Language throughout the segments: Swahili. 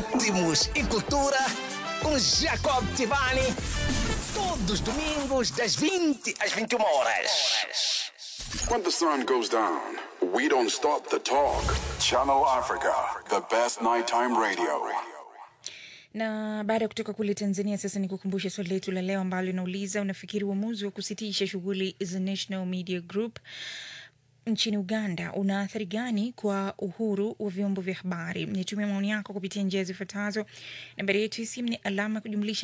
ritmos e cultura com Jacob Tivani. Todos os domingos, das 20 às 21 horas. When the sun goes down, we don't stop the talk. Channel Africa, the best nighttime radio. na baada ya kutoka kule tanzania sasa ni kukumbusha swali letu la leo ambalo linauliza unafikiri uamuzi wa kusitisha shughuli za national media group nchini uganda una athari gani kwa uhuru wa vyombo vya habari nitumia maoni yako kupitia njia zifuatazo nambari yetu ya simu ni alama kujumlisha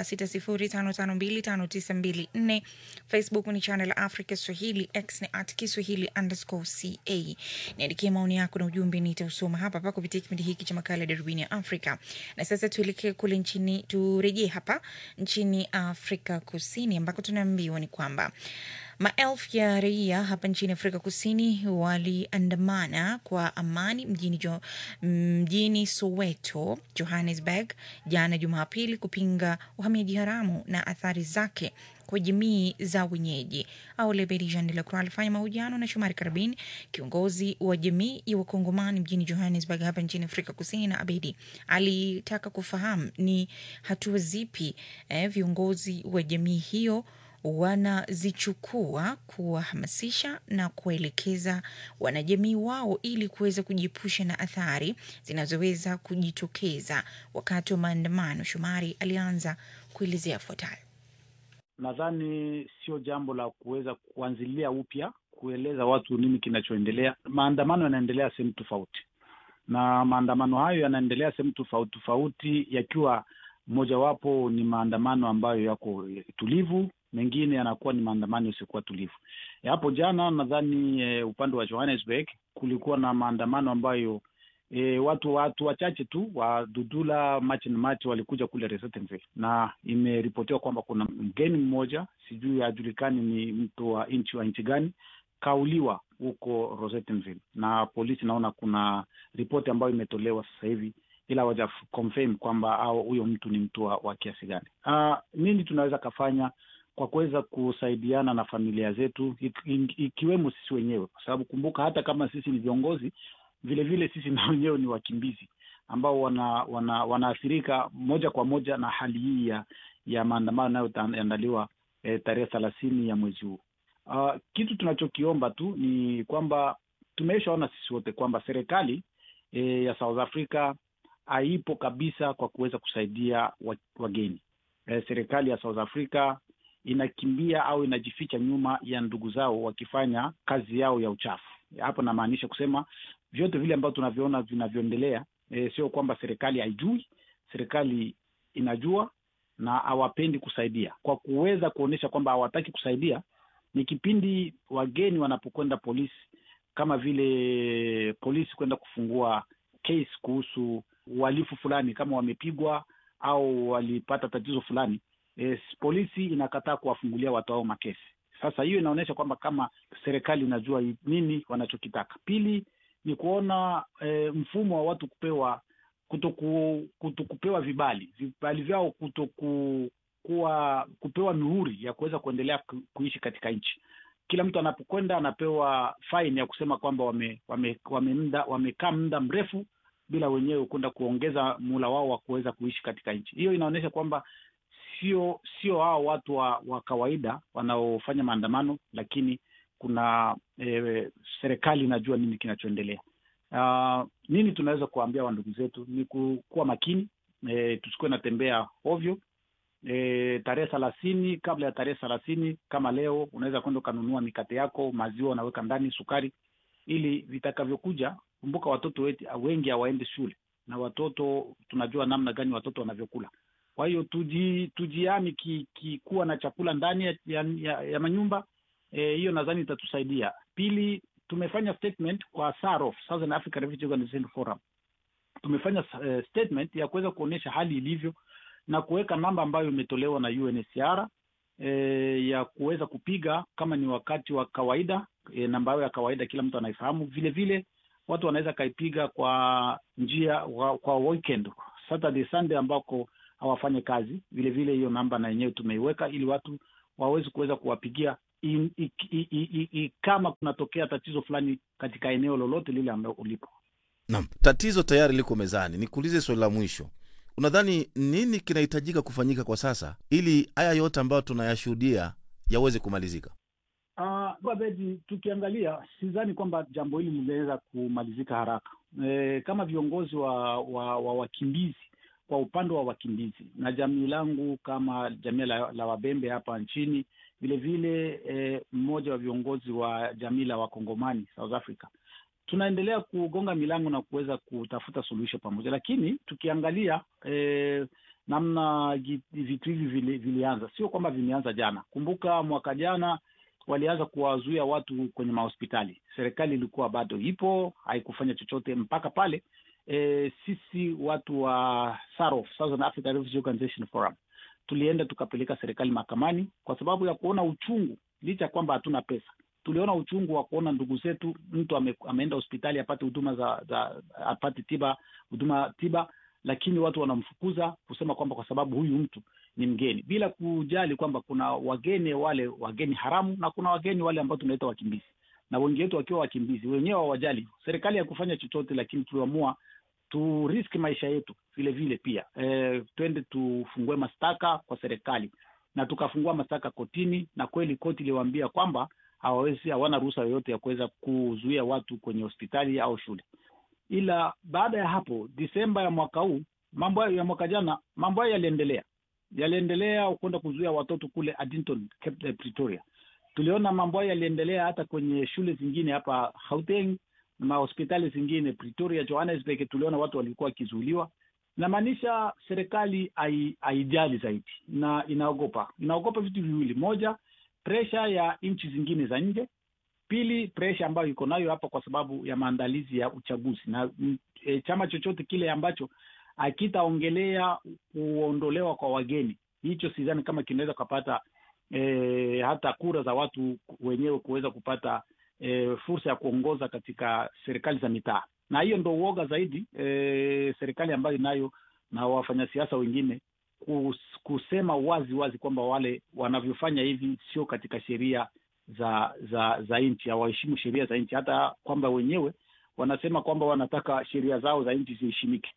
2760552594 facebook ni channel africa swahili x ni at kiswahili underscore ca niandikia maoni yako na ujumbe nitausoma hapa hapa kupitia kipindi hiki cha makala ya darubini ya afrika na sasa tuelekee kule nchini turejee hapa nchini afrika kusini ambako tunaambiwa ni kwamba Maelfu ya raia hapa nchini Afrika Kusini waliandamana kwa amani mjini, jo, mjini Soweto, Johannesburg jana Jumapili kupinga uhamiaji haramu na athari zake kwa jamii za wenyeji. Aulebedi Jean de la Croix alifanya mahojiano na Shomari Karabin, kiongozi wa jamii ya Wakongomani mjini Johannesburg hapa nchini Afrika Kusini, na Abedi alitaka kufahamu ni hatua zipi eh, viongozi wa jamii hiyo wanazichukua kuwahamasisha na kuwaelekeza wanajamii wao ili kuweza kujiepusha na athari zinazoweza kujitokeza wakati wa maandamano. Shomari alianza kuelezea yafuatayo. Nadhani sio jambo la kuweza kuanzilia upya kueleza watu nini kinachoendelea. Maandamano yanaendelea sehemu tofauti, na maandamano hayo yanaendelea sehemu tofauti tofauti, yakiwa mojawapo ni maandamano ambayo yako tulivu mengine yanakuwa ni maandamano yasiokuwa tulivu. Hapo jana nadhani e, upande wa Johannesburg kulikuwa na maandamano ambayo e, watu watu wachache tu wa Dudula March and March walikuja kule Resettenville, na imeripotiwa kwamba kuna mgeni mmoja sijui hajulikani ni mtu wa nchi wa nchi gani kauliwa huko Rosettenville, na polisi naona kuna ripoti ambayo imetolewa sasa hivi ila waja confirm kwamba au huyo mtu ni mtu wa, wa kiasi gani. Uh, nini tunaweza kafanya kwa kuweza kusaidiana na familia zetu ikiwemo sisi wenyewe, kwa sababu kumbuka, hata kama sisi ni viongozi, vile vile sisi na wenyewe ni wakimbizi ambao wana, wana, wanaathirika moja kwa moja na hali hii ya ya maandamano yanayoandaliwa eh, tarehe thelathini ya mwezi huu. Uh, kitu tunachokiomba tu ni kwamba tumeshaona sisi wote kwamba serikali eh, ya South Africa haipo kabisa kwa kuweza kusaidia wageni. Eh, serikali ya South Africa inakimbia au inajificha nyuma ya ndugu zao wakifanya kazi yao ya uchafu. Hapo namaanisha kusema vyote vile ambavyo tunavyoona vinavyoendelea, e, sio kwamba serikali haijui. Serikali inajua na hawapendi kusaidia. Kwa kuweza kuonyesha kwamba hawataki kusaidia, ni kipindi wageni wanapokwenda polisi, kama vile polisi kwenda kufungua case kuhusu uhalifu fulani, kama wamepigwa au walipata tatizo fulani E, polisi inakataa kuwafungulia watu hao makesi. Sasa hiyo inaonyesha kwamba kama serikali inajua nini wanachokitaka. Pili ni kuona e, mfumo wa watu kupewa kutoku, kutokupewa vibali vibali vyao kutoku, kuwa kupewa mihuri ya kuweza kuendelea ku, kuishi katika nchi. Kila mtu anapokwenda anapewa fine ya kusema kwamba wamekaa wame, wame wamekaa muda mrefu bila wenyewe kwenda kuongeza muhula wao wa kuweza kuishi katika nchi. Hiyo inaonyesha kwamba sio sio hao watu wa, wa kawaida wanaofanya maandamano, lakini kuna e, serikali inajua nini kinachoendelea. Uh, nini tunaweza kuwaambia wandugu zetu ni kuwa makini e, tusikuwe natembea ovyo e, tarehe thelathini. Kabla ya tarehe thelathini kama leo, unaweza kwenda ukanunua mikate yako, maziwa unaweka ndani, sukari, ili vitakavyokuja. Kumbuka watoto wetu wengi hawaendi shule, na watoto tunajua namna gani watoto wanavyokula kwa hiyo tuji, tujiami ki, ki kuwa na chakula ndani ya, ya, ya manyumba hiyo, e, nadhani itatusaidia. Pili, tumefanya statement kwa SAROF, Southern Africa Refugee Organization Forum. Tumefanya uh, statement ya kuweza kuonyesha hali ilivyo na kuweka namba ambayo imetolewa na UNHCR e, ya kuweza kupiga kama ni wakati wa kawaida e, namba yao ya kawaida kila mtu anaifahamu. Vile vile watu wanaweza kaipiga kwa njia wa, kwa weekend Saturday Sunday ambako hawafanye kazi. Vile vile hiyo namba na yenyewe tumeiweka ili watu waweze kuweza kuwapigia in, i, i, i, i, kama kunatokea tatizo fulani katika eneo lolote lile ambalo ulipo. Naam, tatizo tayari liko mezani. Nikuulize swali la mwisho, unadhani nini kinahitajika kufanyika kwa sasa ili haya yote ambayo tunayashuhudia yaweze kumalizika? Uh, Bedi, tukiangalia sidhani kwamba jambo hili linaweza kumalizika haraka. E, kama viongozi wa, wa, wa wakimbizi kwa upande wa wakimbizi na jamii langu kama jamii la, la Wabembe hapa nchini vilevile, e, mmoja wa viongozi wa jamii la Wakongomani South Africa, tunaendelea kugonga milango na kuweza kutafuta suluhisho pamoja, lakini tukiangalia e, namna vitu hivi vili, vilianza, sio kwamba vimeanza jana. Kumbuka mwaka jana walianza kuwazuia watu kwenye mahospitali. Serikali ilikuwa bado ipo, haikufanya chochote mpaka pale e, sisi watu wa SAROF, Southern Africa Refugee Organization Forum, tulienda tukapeleka serikali mahakamani kwa sababu ya kuona uchungu, licha ya kwamba hatuna pesa. Tuliona uchungu wa kuona ndugu zetu, mtu ame, ameenda hospitali apate huduma za, za apate tiba huduma tiba, lakini watu wanamfukuza kusema kwamba kwa sababu huyu mtu ni mgeni bila kujali kwamba kuna wageni wale wageni haramu na kuna wageni wale ambao tunaita wakimbizi, na wengi wetu wakiwa wakimbizi wenyewe hawajali. Serikali hakufanya chochote, lakini tuliamua tu risk maisha yetu vile vile pia e, twende tufungue mashtaka kwa serikali, na tukafungua mashtaka kotini, na kweli koti iliwaambia kwamba hawawezi, hawana ruhusa yoyote ya kuweza kuzuia watu kwenye hospitali au shule. Ila baada ya hapo, Disemba ya mwaka huu, mambo ya mwaka jana, mambo hayo yaliendelea yaliendelea kwenda kuzuia watoto kule Addington, Pretoria. Tuliona mambo hayo yaliendelea hata kwenye shule zingine hapa Gauteng na mahospitali zingine Pretoria, Johannesburg. Tuliona watu walikuwa wakizuiliwa. Inamaanisha serikali haijali zaidi na inaogopa, inaogopa vitu viwili: moja, presha ya nchi zingine za nje; pili, presha ambayo iko nayo hapa kwa sababu ya maandalizi ya uchaguzi na e, chama chochote kile ambacho akitaongelea kuondolewa kwa wageni, hicho sidhani kama kinaweza kupata e, hata kura za watu wenyewe kuweza kupata e, fursa ya kuongoza katika serikali za mitaa, na hiyo ndo uoga zaidi e, serikali ambayo inayo na wafanyasiasa wengine kus, kusema wazi wazi kwamba wale wanavyofanya hivi sio katika sheria za za za nchi, hawaheshimu sheria za nchi, hata kwamba wenyewe wanasema kwamba wanataka sheria zao za nchi ziheshimike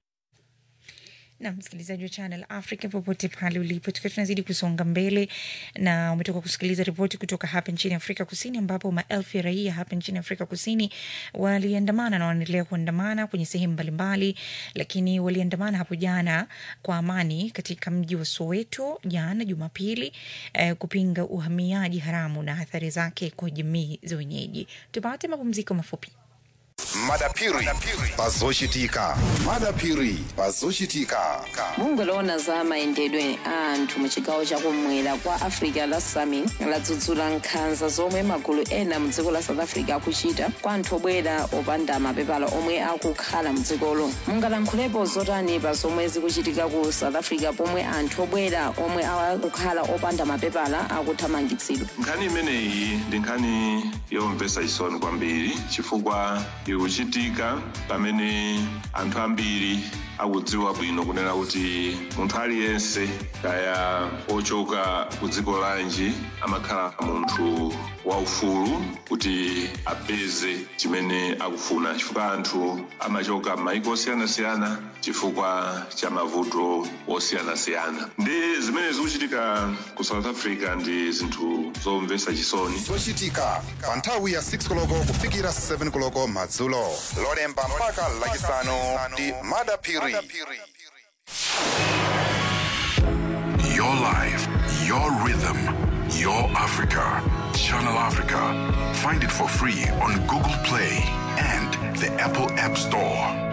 na msikilizaji wa Channel Africa popote pale ulipo, tukiwa tunazidi kusonga mbele, na umetoka kusikiliza ripoti kutoka hapa nchini Afrika Kusini, ambapo maelfu ya raia hapa nchini Afrika Kusini waliandamana na wanaendelea kuandamana kwenye sehemu mbalimbali, lakini waliandamana hapo jana kwa amani katika mji wa Soweto jana Jumapili, eh, kupinga uhamiaji haramu na athari zake kwa jamii za wenyeji. Tupate mapumziko mafupi. madapiri pazochitika madapiri pazochitika mungoloona za mayendedwe a anthu mu chigawo chakumwera kwa africa la sami ladzudzula nkhanza zomwe magulu ena mu dziko la south africa akuchita kwa anthu obwera opanda mapepala omwe akukhala mu dzikolo mungalankhulepo zotani pa zomwe zikuchitika ku south africa pomwe anthu obwera omwe akukhala opanda mapepala akuthamangitsidwa nkhani imeneyi ndi nkhani yomvetsa chisoni kwambiri chifukwa ikuchitika pamene anthu ambiri akudziwa bwino kunena kuti munthu aliyense kaya ochoka ku dziko lanji amakhala munthu waufulu kuti apeze chimene akufuna chifukwa anthu amachoka m'mayiko osiyanasiyana chifukwa cha mavuto osiyanasiyana ndi zimene zikuchitika ku south africa ndi zinthu zomvetsa chisoni zochitika pa nthawi ya 6 koloko kufikira 7 koloko madzulo lolemba mpaka lachisanu ndi madapiri Your life, your rhythm, your Africa. Channel Africa. Find it for free on Google Play and the Apple App Store.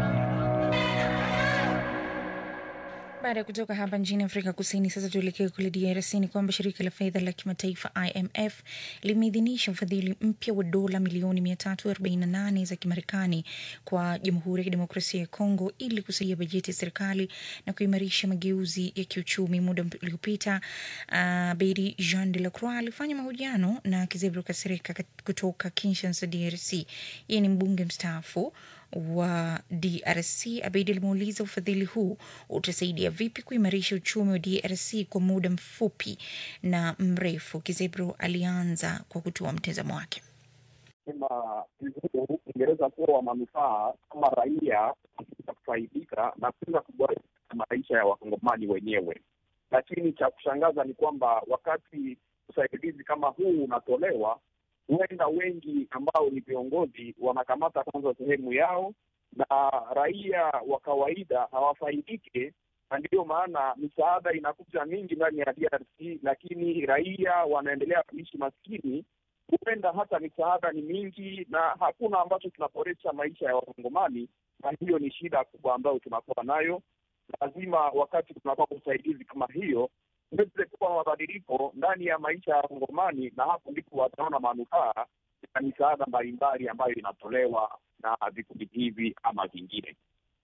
Baada ya kutoka hapa nchini Afrika Kusini, sasa tuelekee kule DRC. Ni kwamba shirika la fedha la kimataifa IMF limeidhinisha ufadhili mpya wa dola milioni 348 za Kimarekani kwa Jamhuri ya Kidemokrasia ya Kongo ili kusaidia bajeti ya serikali na kuimarisha mageuzi ya kiuchumi. Muda uliopita, uh, Bedi Jean de la Croix alifanya mahojiano na Kizebro Kasereka kutoka Kinshasa, DRC. Yeye ni mbunge mstaafu wa DRC. Abeid alimuuliza ufadhili huu utasaidia vipi kuimarisha uchumi wa DRC kwa muda mfupi na mrefu. Kizebro alianza kwa kutoa mtazamo wake. sema huu ungeweza kuwa wa manufaa kama raia katika kufaidika na kuweza kuboresha maisha ya wakongomani wenyewe. Lakini cha kushangaza ni kwamba wakati usaidizi kama huu unatolewa, huenda wengi ambao ni viongozi wanakamata kwanza sehemu yao na raia wa kawaida hawafaidike, na ndiyo maana misaada inakuja mingi ndani ya DRC, lakini raia wanaendelea kuishi maskini. Huenda hata misaada ni mingi na hakuna ambacho kinaboresha maisha ya Wakongomani, na hiyo ni shida kubwa ambayo tunakuwa nayo. Lazima wakati tunakuwa usaidizi kama hiyo uweze kuwa mabadiliko ndani ya maisha ya Wakongomani, na hapo ndipo wataona manufaa ya misaada mbalimbali ambayo inatolewa na vikundi hivi ama vingine.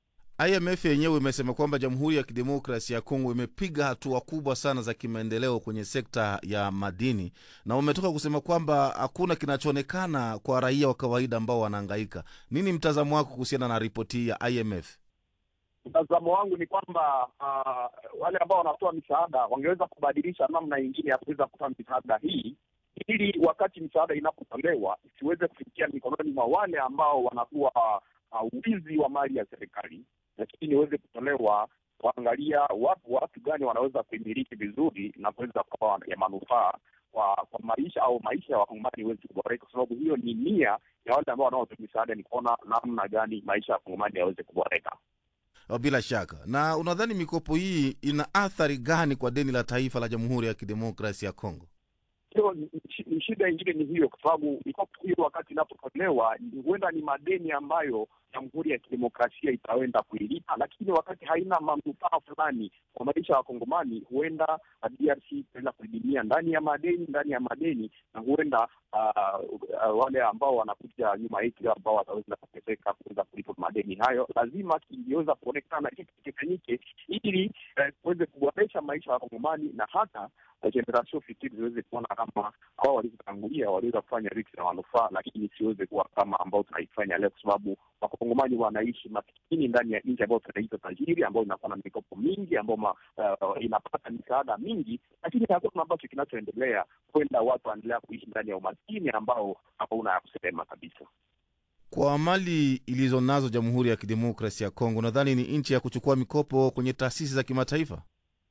IMF yenyewe imesema kwamba Jamhuri ya Kidemokrasi ya Kongo imepiga hatua kubwa sana za kimaendeleo kwenye sekta ya madini, na umetoka kusema kwamba hakuna kinachoonekana kwa raia wa kawaida ambao wanahangaika. Nini mtazamo wako kuhusiana na ripoti hii ya IMF? Mtazamo wangu ni kwamba uh, wale ambao wanatoa misaada wangeweza kubadilisha namna nyingine ya kuweza kutoa misaada hii ili wakati misaada inapotolewa isiweze kufikia mikononi mwa wale ambao wanakuwa uh, wizi wa mali ya serikali, lakini iweze kutolewa kuangalia watu watu gani wanaweza kuimiliki vizuri na kuweza kuwa ya manufaa kwa kwa maisha au maisha ya wakongomani iweze kuboreka, kwa sababu hiyo ni nia ya wale ambao wanaotoa misaada, ni kuona namna gani maisha ya wakongomani yaweze kuboreka. Bila shaka. Na unadhani mikopo hii ina athari gani kwa deni la taifa la Jamhuri ya Kidemokrasi ya Kongo? hiyo ni shida ingine ni hiyo, kwa sababu mikopo hiyo wakati inapotolewa huenda ni madeni ambayo Jamhuri ya Kidemokrasia itaenda kuilipa, lakini wakati haina manufaa fulani kwa maisha ya Wakongomani, huenda DRC itaenda kudidimia ndani ya madeni ndani ya madeni, na huenda uh, uh, wale ambao wanakuja nyuma yetu ambao wataweza kuteseka kuweza kulipa madeni hayo. Lazima kingeweza kuonekana kitu kifanyike ili kuweze uh, kuboresha maisha ya Wakongomani na hata generation fikiri ziweze kuona kama hao walivyotangulia waliweza kufanya vitu vya manufaa, lakini siweze kuwa kama ambao tunaifanya leo, kwa sababu wakongomani wanaishi masikini ndani ya nchi ambayo tunaita tajiri, ambayo inakuwa na mikopo mingi, ambayo uh, inapata misaada mingi, lakini hakuna ambacho kinachoendelea. Kwenda watu wanaendelea kuishi ndani ya umaskini ambao hauna ya kusema kabisa. Kwa mali ilizo nazo Jamhuri ya Kidemokrasi ya Kongo, nadhani ni nchi ya kuchukua mikopo kwenye taasisi za kimataifa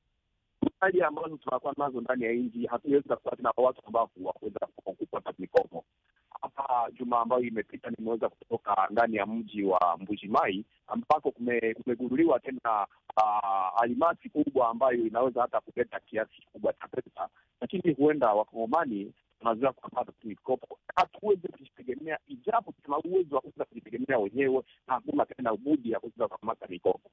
hali ambazo tunakuwa nazo ndani ya nchi hatuwezi kuwa tena watu ambao waweza kupata mikopo. Hapa juma ambayo imepita, nimeweza kutoka ndani ya mji wa Mbujimai ambako kumegunduliwa tena uh, almasi kubwa ambayo inaweza hata kuleta kiasi kikubwa cha pesa, lakini huenda wakongomani tunazoea kupata mikopo, hatuwezi kujitegemea, ijapo tuna uwezo wa kuweza kujitegemea wenyewe na hakuna tena budi ya kuweza kukamata mikopo.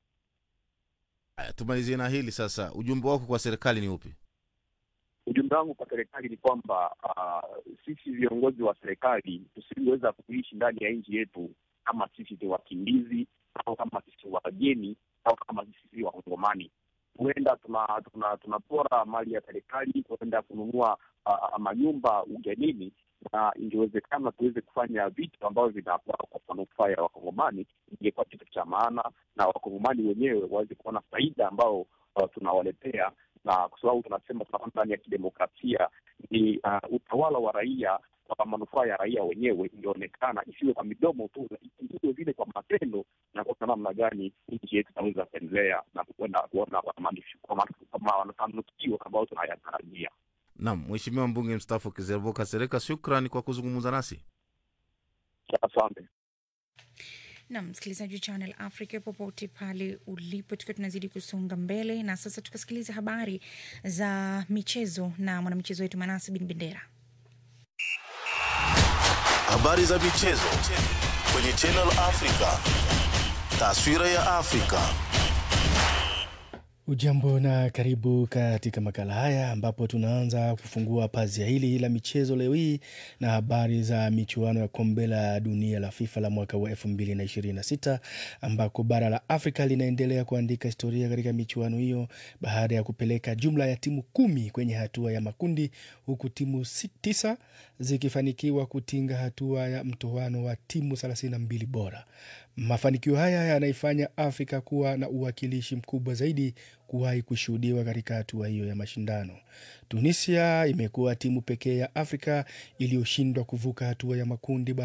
Haya, tumalizie na hili sasa. Ujumbe wako kwa serikali ni upi? Ujumbe wangu kwa serikali ni kwamba uh, sisi viongozi wa serikali tusiweza kuishi ndani ya nchi yetu kama sisi ni wakimbizi au kama sisi wageni au kama sisi wakongomani. Huenda tunapora tuna, tuna mali ya serikali, huenda kununua uh, manyumba ugenini na ingewezekana tuweze kufanya vitu ambavyo vinakuwa kwa manufaa ya wakongomani, ingekuwa kitu cha maana na wakongomani wenyewe waweze kuona faida ambao uh, tunawaletea, na kwa sababu tunasema tunakuwa ndani ya kidemokrasia, ni uh, utawala wa raia kwa manufaa ya raia wenyewe, ingeonekana isiwe kwa midomo tu, iwe vile kwa matendo, na kuona namna gani nchi yetu inaweza kuendelea na kuenda kuona kwa mafanikio ambayo tunayatarajia. Naam, Mheshimiwa mbunge mstaafu Kizerboka Sereka, shukran kwa kuzungumza nasi. Asante. na msikilizaji wa Channel Africa popote pale ulipo, tukiwa tunazidi kusonga mbele, na sasa tukasikiliza habari za michezo na mwanamichezo wetu Manasi Bin Bendera. Habari za michezo kwenye Channel Africa, taswira ya Afrika. Ujambo na karibu katika makala haya ambapo tunaanza kufungua pazia hili la michezo leo hii na habari za michuano ya kombe la dunia la FIFA la mwaka wa 2026 ambako bara la Afrika linaendelea kuandika historia katika michuano hiyo baada ya kupeleka jumla ya timu kumi kwenye hatua ya makundi huku timu si- tisa zikifanikiwa kutinga hatua ya mtoano wa timu 32 bora. Mafanikio haya yanaifanya Afrika kuwa na uwakilishi mkubwa zaidi kuwahi kushuhudiwa katika hatua hiyo ya mashindano. Tunisia imekuwa timu pekee ya Afrika iliyoshindwa kuvuka hatua ya makundi